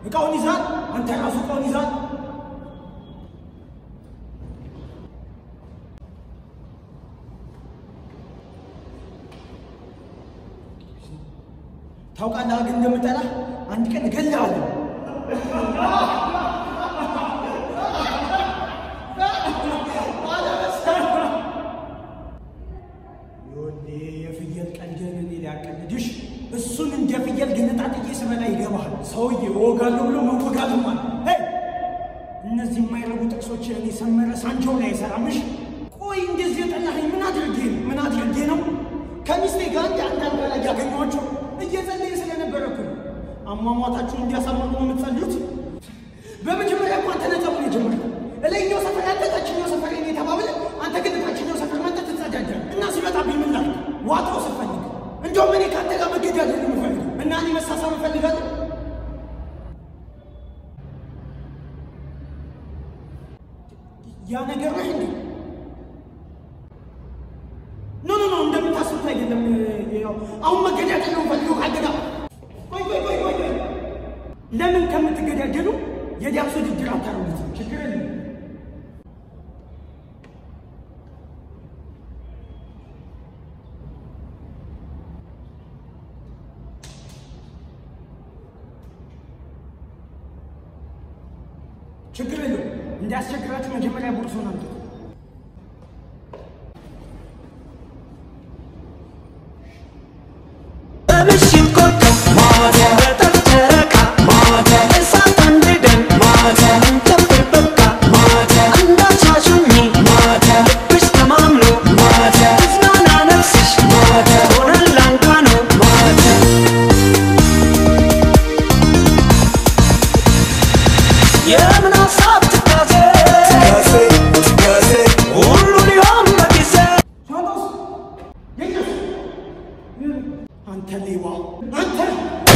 እቃውን ይዛል። አንተ ራሱ እቃውን ይዛል። ታውቃለህ ግን እንደምጠላ አንድ ቀን እገልሃለሁ። ይኸውልህ የፍየል ቀልድህን እኔ ሊያቀልድሽ እሱን እንደ ፍየል ግንጣጥዬ ስበላ ይገባሃል። ሰውዬ እወጋለሁ ብሎ መወጋትም አለ። ሄይ እነዚህ የማይረቡ ጥቅሶችን እኔ ሰመረ ሳንቸው ላይ አይሰራምሽ። ቆይ እንደዚህ የጠላኸኝ ምን አድርጌ ነው? ምን አድርጌ ነው? ከሚስቴ ጋር እንደ አንድ አልጋ ላይ ያገኘኋቸው እየጸለየ ስለነበረ እኮ ነው። አሟሟታችሁን እንዲያሳምሩ ነው የምትጸልዩት። በመጀመሪያ እኮ አንተ ነጻ ነው የጀመርከው። እላይኛው ሰፈር ያለ ታችኛው ሰፈር እኔ ተባብለን፣ አንተ ግን ታችኛው ሰፈር መጥተህ ትጸዳዳለህ እና ሲመጣብኝ ምን ላድርግ? ዋጣው ስፈልግ እንደውም እኔ ከአንተ ጋር መገዳደል ነው የምፈልገው እና እኔ መሳሳብ እፈልጋለሁ። ያ ነገር ነህ እንዴ? ኖ ኖ ኖ እንደምታስቡት አይደለም። ያው አሁን መገዳደል ነው ፈልገው ካገዳ ቆይ ቆይ ቆይ ቆይ ቆይ ለምን ከምትገዳደሉ የዳብሶ ውድድር አታረጉት? ችግር የለም። ችግር የለም። እንዲያስቸግራችሁ መጀመሪያ ቦርሶን አምጡት። በምሽት ኮከብ ማታ በጠፍ ጨረቃ ማታ እሳት አንድደን ማታ እንጨፍር በቃ ማታ እንዳቻሹኝ ማታ ልብሽ ተማምሎ ማታ እዝናና ነፍስሽ ማታ ሆነን ላንቃ ነው ማታ የምን ሀሳብ ትካዜ ሁሉ ሊሆን በጊዜ ሻንጣውስ የኛስ አንተ ሌባ አንተ